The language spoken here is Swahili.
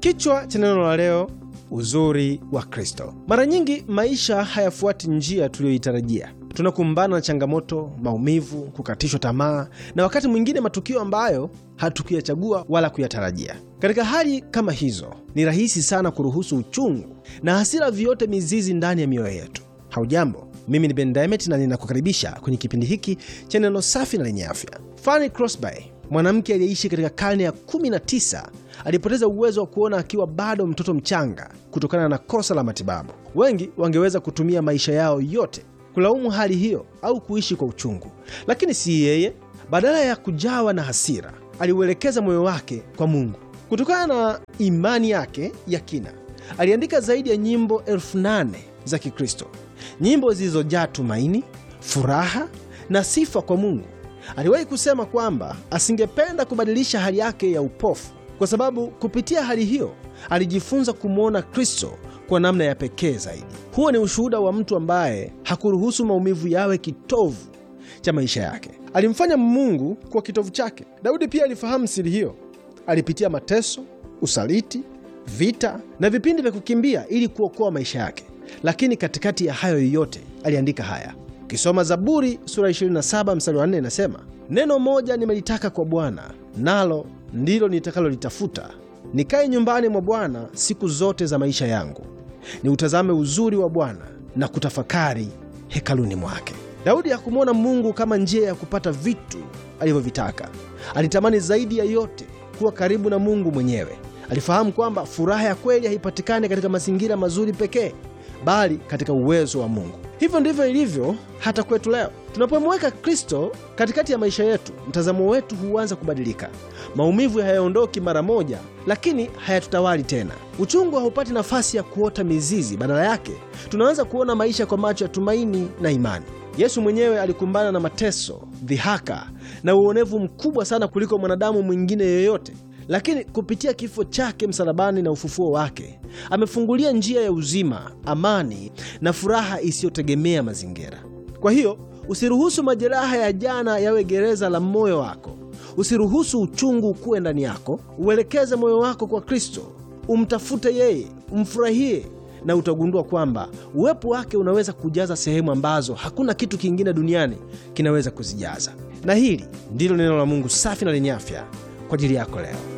Kichwa cha neno la leo, uzuri wa Kristo. Mara nyingi maisha hayafuati njia tuliyoitarajia. Tunakumbana na changamoto, maumivu, kukatishwa tamaa na wakati mwingine matukio ambayo hatukuyachagua wala kuyatarajia. Katika hali kama hizo, ni rahisi sana kuruhusu uchungu na hasira vyote mizizi ndani ya mioyo yetu. Haujambo, mimi ni Ben Diamond na ninakukaribisha kwenye kipindi hiki cha neno safi na lenye afya. Fanny Crosby, mwanamke aliyeishi katika karne ya 19 alipoteza uwezo wa kuona akiwa bado mtoto mchanga kutokana na kosa la matibabu. Wengi wangeweza kutumia maisha yao yote kulaumu hali hiyo au kuishi kwa uchungu, lakini si yeye. Badala ya kujawa na hasira, aliuelekeza moyo wake kwa Mungu. Kutokana na imani yake ya kina, aliandika zaidi ya nyimbo elfu nane za Kikristo, nyimbo zilizojaa tumaini, furaha na sifa kwa Mungu. Aliwahi kusema kwamba asingependa kubadilisha hali yake ya upofu, kwa sababu kupitia hali hiyo alijifunza kumwona Kristo kwa namna ya pekee zaidi. Huo ni ushuhuda wa mtu ambaye hakuruhusu maumivu yawe kitovu cha maisha yake. Alimfanya Mungu kwa kitovu chake. Daudi pia alifahamu siri hiyo. Alipitia mateso, usaliti, vita na vipindi vya kukimbia ili kuokoa maisha yake, lakini katikati ya hayo yote aliandika haya. Ukisoma Zaburi sura 27 mstari wa 4 inasema, neno moja nimelitaka kwa Bwana, nalo ndilo nitakalolitafuta, nikae nyumbani mwa Bwana siku zote za maisha yangu, ni utazame uzuri wa Bwana na kutafakari hekaluni mwake. Daudi hakumwona Mungu kama njia ya kupata vitu alivyovitaka. Alitamani zaidi ya yote kuwa karibu na Mungu mwenyewe. Alifahamu kwamba furaha ya kweli haipatikani katika mazingira mazuri pekee, bali katika uwezo wa Mungu. Hivyo ndivyo ilivyo hata kwetu leo. Tunapomweka Kristo katikati ya maisha yetu, mtazamo wetu huanza kubadilika. Maumivu hayaondoki mara moja, lakini hayatutawali tena. Uchungu haupati nafasi ya kuota mizizi. Badala yake, tunaanza kuona maisha kwa macho ya tumaini na imani. Yesu mwenyewe alikumbana na mateso, dhihaka na uonevu mkubwa sana kuliko mwanadamu mwingine yoyote, lakini kupitia kifo chake msalabani na ufufuo wake amefungulia njia ya uzima, amani na furaha isiyotegemea mazingira. Kwa hiyo usiruhusu majeraha ya jana yawe gereza la moyo wako. Usiruhusu uchungu ukuwe ndani yako. Uelekeze moyo wako kwa Kristo, umtafute yeye, umfurahie na utagundua kwamba uwepo wake unaweza kujaza sehemu ambazo hakuna kitu kingine duniani kinaweza kuzijaza. Na hili ndilo neno la Mungu safi na lenye afya kwa ajili yako leo.